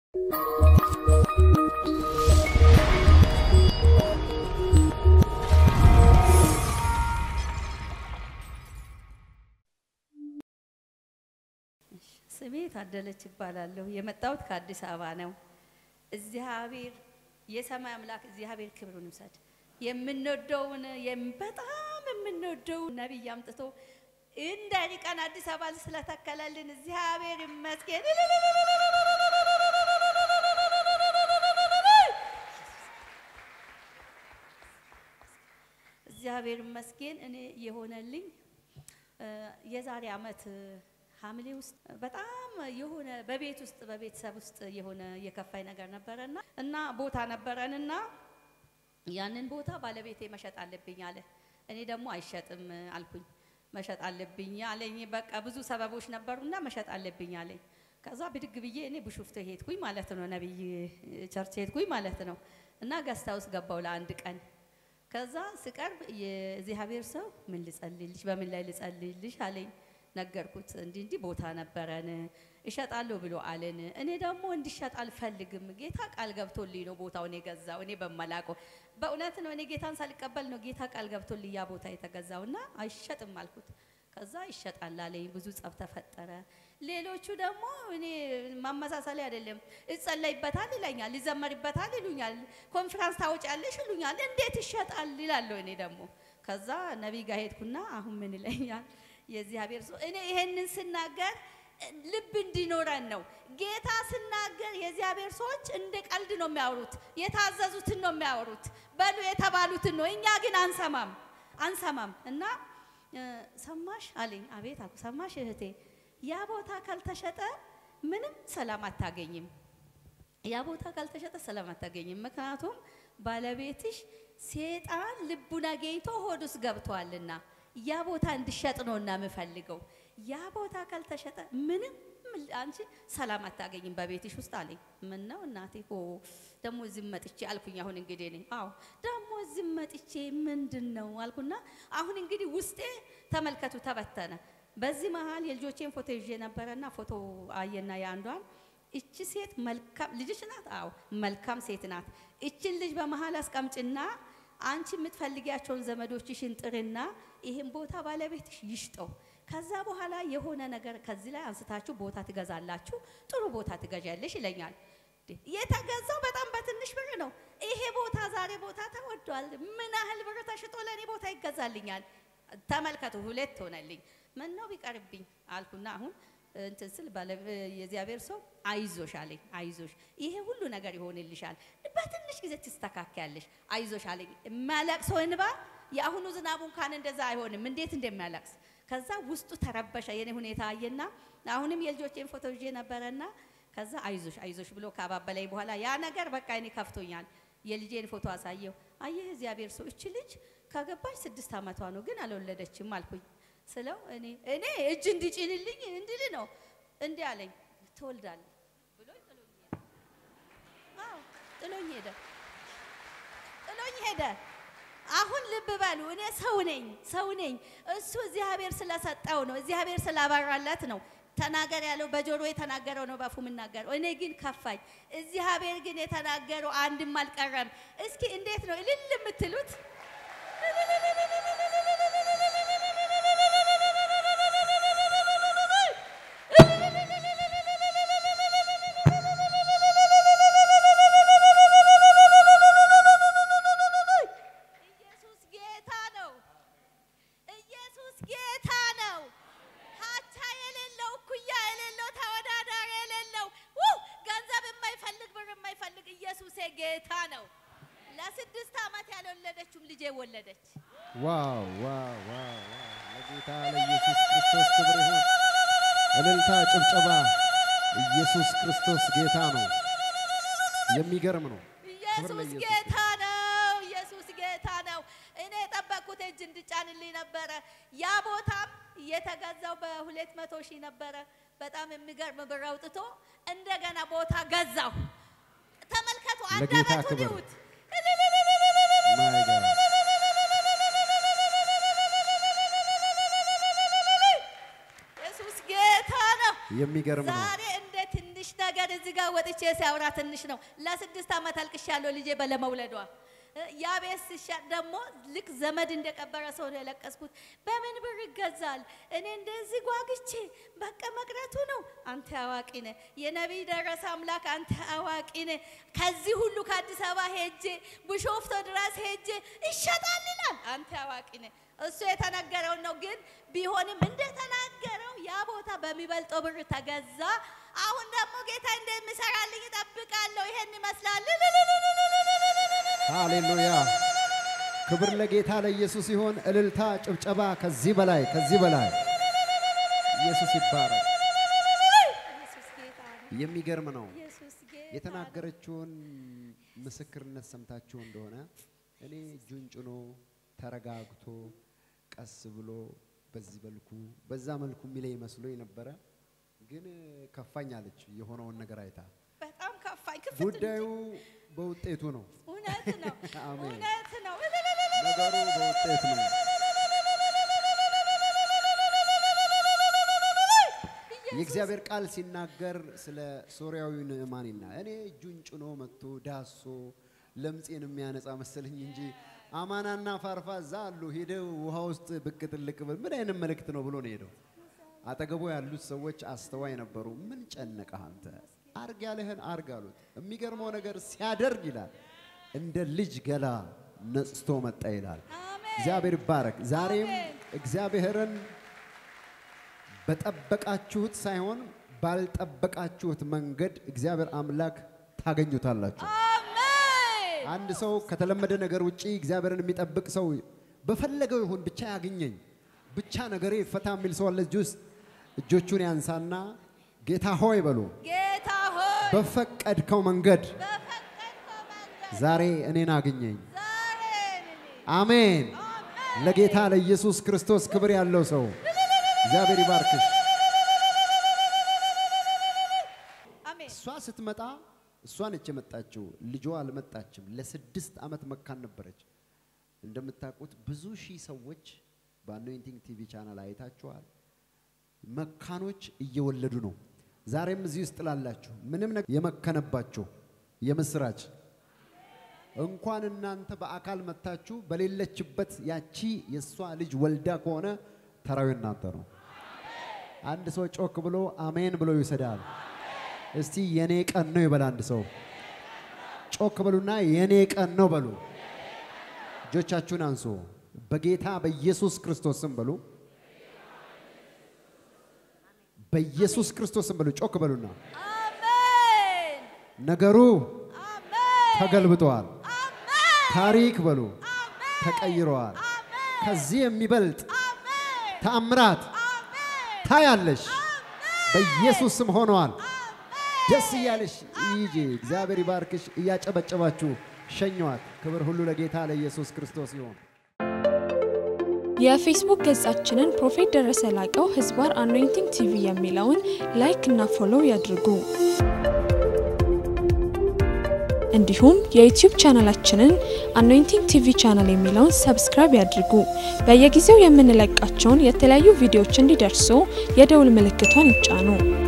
ስሜ ታደለች ይባላለሁ። የመጣሁት ከአዲስ አበባ ነው። እግዚአብሔር የሰማይ አምላክ እግዚአብሔር ክብሩን ይውሰድ። የምንወደውን የም- በጣም የምንወደውን ነቢይ አምጥቶ እንዳይቀን አዲስ አበባ ስለተከለልን እግዚአብሔር ይመስገን። እግዚአብሔር ይመስገን። እኔ የሆነልኝ እ፣ የዛሬ ዓመት ሐምሌ ውስጥ በጣም የሆነ በቤት ውስጥ በቤተሰብ ውስጥ የሆነ የከፋኝ ነገር ነበረና እና ቦታ ነበረንና ያንን ቦታ ባለቤቴ መሸጥ አለብኝ አለ። እኔ ደግሞ አይሸጥም አልኩኝ። መሸጥ አለብኝ አለኝ። በቃ ብዙ ሰበቦች ነበሩና መሸጥ አለብኝ አለኝ። ከዛ ብድግ ብዬ እኔ ብሹፍቱ ሄድኩኝ ማለት ነው፣ ነቢይ ቸርች ሄድኩኝ ማለት ነው። እና ገስታ ውስጥ ገባው ለአንድ ቀን። ከዛ ስቀርብ የእግዚአብሔር ሰው ምን ልጸልይልሽ፣ በምን ላይ ልጸልይልሽ አለኝ። ነገርኩት። እንዲህ እንዲህ ቦታ ነበረን እሸጣለሁ ብሎ አለን። እኔ ደግሞ እንዲሸጥ አልፈልግም። ጌታ ቃል ገብቶልኝ ነው ቦታውን የገዛው እኔ በማላውቀው በእውነት ነው። እኔ ጌታን ሳልቀበል ነው ጌታ ቃል ገብቶልኝ ያ ቦታ የተገዛው እና አይሸጥም አልኩት። ከዛ ይሸጣል አለኝ። ብዙ ጸብ ተፈጠረ። ሌሎቹ ደግሞ እኔ ማመሳሰል አይደለም እጸለይበታል ይለኛል፣ ይዘመርበታል ይሉኛል፣ ኮንፈረንስ ታወጫለሽ ይሉኛል። እንዴት ይሸጣል ይላለሁ። እኔ ደግሞ ከዛ ነቢይ ጋር ሄድኩና አሁን ምን ይለኛል የእግዚአብሔር ሰው እኔ ይሄንን ስናገር ልብ እንዲኖረን ነው። ጌታ ስናገር የእግዚአብሔር ሰዎች እንደ ቀልድ ነው የሚያወሩት፣ የታዘዙትን ነው የሚያወሩት፣ በሉ የተባሉትን ነው። እኛ ግን አንሰማም አንሰማም። እና እ፣ ሰማሽ አለኝ። አቤት አልኩ። ሰማሽ እህቴ፣ ያ ቦታ ካልተሸጠ ምንም ሰላም አታገኝም። ያ ቦታ ካልተሸጠ ሰላም አታገኝም። ምክንያቱም ባለቤትሽ ሴጣን ልቡን አገኝቶ ሆድ ውስጥ ገብቷልና ያ ቦታ እንዲሸጥ ነው እና የምፈልገው። ያ ቦታ ካልተሸጠ ምንም አንቺ ሰላም አታገኝም በቤትሽ ውስጥ አለኝ። ምን ነው እናቴ ሆ ደግሞ እዚህ መጥቼ አልኩኝ። አሁን እንግዲህ እኔ አዎ ደግሞ እዚህ መጥቼ ምንድን ነው አልኩና አሁን እንግዲህ ውስጤ ተመልከቱ ተበተነ። በዚህ መሀል የልጆቼን ፎቶ ይዤ ነበረና ፎቶ አየና የአንዷን እቺ ሴት መልካም ልጅሽ ናት። አዎ መልካም ሴት ናት። እችን ልጅ በመሀል አስቀምጭና አንቺ የምትፈልጊያቸውን ዘመዶችሽን ጥርና ይህን ቦታ ባለቤትሽ ይሽጠው። ከዛ በኋላ የሆነ ነገር ከዚህ ላይ አንስታችሁ ቦታ ትገዛላችሁ፣ ጥሩ ቦታ ትገዣለሽ ይለኛል። የተገዛው በጣም በትንሽ ብር ነው። ይሄ ቦታ ዛሬ ቦታ ተወዷል። ምን ያህል ብር ተሽጦ ለእኔ ቦታ ይገዛልኛል? ተመልከቱ፣ ሁለት ሆነልኝ። ምን ነው ቢቀርብኝ አልኩና አሁን እንትን ስል ባለ የእግዚአብሔር ሰው አይዞሽ አለኝ። አይዞሽ ይሄ ሁሉ ነገር ይሆንልሻል፣ በትንሽ ጊዜ ትስተካከያለሽ። አይዞሽ አለኝ። የሚያለቅሰው እንባ የአሁኑ ዝናቡ እንኳን እንደዛ አይሆንም፣ እንዴት እንደሚያለቅስ ከዛ ውስጡ ተረበሸ። የኔ ሁኔታ አየና አሁንም የልጆቼን ፎቶ ይዤ ነበረና ከዛ አይዞሽ አይዞሽ ብሎ ካባበላይ በኋላ ያ ነገር በቃ እኔ ከፍቶኛል። የልጄን ፎቶ አሳየው። አየህ እግዚአብሔር ሰው እች ልጅ ከገባች ስድስት ዓመቷ ነው ግን አልወለደችም አልኩኝ ስለው እኔ እኔ እጅ እንዲጭንልኝ እንድል ነው እንዲህ አለኝ። ትወልዳለህ ብሎ ጥሎኝ ሄደ። አዎ ጥሎኝ ሄደ፣ ጥሎኝ ሄደ። አሁን ልብ በሉ፣ እኔ ሰው ነኝ፣ ሰው ነኝ። እሱ እግዚአብሔር ስለሰጠው ነው፣ እግዚአብሔር ስላበራለት ነው። ተናገር ያለው በጆሮ የተናገረው ነው በአፉ የምናገረው። እኔ ግን ከፋኝ። እግዚአብሔር ግን የተናገረው አንድም አልቀረም። እስኪ እንዴት ነው እልል የምትሉት? ኢየሱስ ጌታ ነው። ኢየሱስ ጌታ ነው። ሀቻ የሌለው እኩያ የሌለው ተወዳዳሪ የሌለው ው ገንዘብ የማይፈልግ ብር የማይፈልግ ኢየሱስ ጌታ ነው። ለስድስት ዓመት ያልወለደችውም ልጄ ወለደች። ዋው ዋው ዋው ዋው! ለጌታ ለኢየሱስ ክርስቶስ ክብር ይሁን። እልልታ፣ ጭብጨባ። ኢየሱስ ክርስቶስ ጌታ ነው። የሚገርም ነው። ክብር ኢየሱስ ለኢየሱስ ጌታ ነው። ኢየሱስ ጌታ ነው። እኔ የጠበቅኩት እጅ እንድጫንልኝ ነበረ። ያ ቦታም የተገዛው በሁለት መቶ ሺህ ነበረ። በጣም የሚገርም ብር አውጥቶ እንደገና ቦታ ገዛው። ተመልከቱ፣ አንድ ለጌታ ዓመቱን ክብር። ይሁት ማይ ጋድ ኢየሱስ ጌታ ነው። የሚገርም ነው። ዛሬ እንደ ትንሽ ነገር እዚህ እዚህ ጋር ወጥቼ ሲያወራ ትንሽ ነው። ለስድስት ዓመት አልቅሻለሁ ልጄ በለመውለዷ። ያ ቤት ሲሻጥ ደግሞ ልክ ዘመድ እንደቀበረ ሰው ነው የለቀስኩት። በምን ብር ይገዛል? እኔ እንደዚህ ጓግቼ በቃ መቅረቱ ነው። አንተ አዋቂ ነህ፣ የነቢይ ደረሰ አምላክ አንተ አዋቂ ነህ። ከዚህ ሁሉ ከአዲስ አበባ ሄጄ ብሾፍቶ ድረስ ሄጄ ይሸጣል ይላል። አንተ አዋቂ ነህ። እሱ የተናገረውን ነው። ግን ቢሆንም እንደተናገረው ያ ቦታ በሚበልጠው ብር ተገዛ። አሁን ደግሞ ጌታ እንደሚሰራልኝ እጠብቃለሁ። ይሄን ይመስላል። ሃሌሉያ! ክብር ለጌታ ለኢየሱስ ይሆን። እልልታ፣ ጭብጨባ ከዚህ በላይ ከዚህ በላይ ኢየሱስ ይባረክ። ኢየሱስ ጌታ ነው። የሚገርም ነው። ኢየሱስ ጌታ ነው። የተናገረችውን ምስክርነት ሰምታችሁ እንደሆነ እኔ እጁን ጭኖ ተረጋግቶ ቀስ ብሎ በዚህ መልኩ በዛ መልኩ የሚለኝ መስሎኝ ነበረ፣ ግን ከፋኝ አለች። የሆነውን ነገር አይታ በጣም ከፋኝ። ክፍት ጉዳዩ በውጤቱ ነው። እውነት ነው። አሜን። እውነት ነው። ነገሩ በውጤት ነው። የእግዚአብሔር ቃል ሲናገር ስለ ሶርያዊ ንዕማንና እኔ እጁን ጭኖ መጥቶ ዳሶ ለምጼን የሚያነጻ መሰለኝ እንጂ አማናና ፋርፋ እዛ አሉ ሄደው ውሃ ውስጥ ብቅ ጥልቅ ብል ምን አይነት መልእክት ነው ብሎ ነው ሄደው። አጠገቡ ያሉት ሰዎች አስተዋይ ነበሩ። ምን ጨነቀህ አንተ አርግ ያለህን አርግ አሉት። የሚገርመው ነገር ሲያደርግ ይላል እንደ ልጅ ገላ ነጽቶ መጣ ይላል። አሜን። እግዚአብሔር ይባረክ። ዛሬም አሜን። እግዚአብሔርን በጠበቃችሁት ሳይሆን ባልጠበቃችሁት መንገድ እግዚአብሔር አምላክ ታገኙታላችሁ። አሜን። አንድ ሰው ከተለመደ ነገር ውጪ እግዚአብሔርን የሚጠብቅ ሰው በፈለገው ይሁን ብቻ ያግኘኝ ብቻ ነገሬ ይፈታ የሚል ሰው አለ። እዚህ ውስጥ እጆቹን ያንሳና ጌታ ሆይ በሉ ጌታ ሆይ በፈቀድከው መንገድ በፈቀድከው መንገድ ዛሬ እኔን አግኘኝ። ዛሬ እኔ አሜን። አሜን። ለጌታ ለኢየሱስ ክርስቶስ ክብር ያለው ሰው እግዚአብሔር ይባርክሽ። አሜን። እሷ ስትመጣ እሷ ነች የመጣችው፣ ልጇ አልመጣችም። ለስድስት ዓመት መካን ነበረች። እንደምታውቁት ብዙ ሺህ ሰዎች በአኖይንቲንግ ቲቪ ቻናል አይታችኋል። መካኖች እየወለዱ ነው። ዛሬም እዚህ ውስጥ ላላችሁ ምንም ነገር የመከነባችሁ የምስራች እንኳን እናንተ በአካል መታችሁ በሌለችበት ያቺ የእሷ ልጅ ወልዳ ከሆነ ተራዊ እናንተ ነው። አንድ ሰው ጮክ ብሎ አሜን ብሎ ይወሰዳል። እስቲ የኔ ቀን ነው ይበል። አንድ ሰው ጮክ በሉና የኔ ቀን ነው በሉ። እጆቻችሁን አንሱ። በጌታ በኢየሱስ ክርስቶስ ስም በሉ። በኢየሱስ ክርስቶስ ስም በሉ። ጮክ በሉና አሜን። ነገሩ አሜን። ተገልብጠዋል። አሜን። ታሪክ በሉ አሜን። ተቀይረዋል። አሜን። ከዚህ የሚበልጥ አሜን። ተአምራት አሜን። ታያለሽ። በኢየሱስ ስም ሆነዋል። ደስ እያለሽ ይጂ። እግዚአብሔር ይባርክሽ። እያጨበጨባችሁ ሸኘዋት። ክብር ሁሉ ለጌታ ለኢየሱስ ክርስቶስ ይሁን። የፌስቡክ ገጻችንን ፕሮፌት ደረሰ ላቀው ህዝባር አኖይንቲንግ ቲቪ የሚለውን ላይክ እና ፎሎው ያድርጉ። እንዲሁም የዩቲዩብ ቻናላችንን አኖይንቲንግ ቲቪ ቻናል የሚለውን ሰብስክራይብ ያድርጉ። በየጊዜው የምንለቃቸውን የተለያዩ ቪዲዮዎች እንዲደርሱ የደውል ምልክቷን ይጫኑ።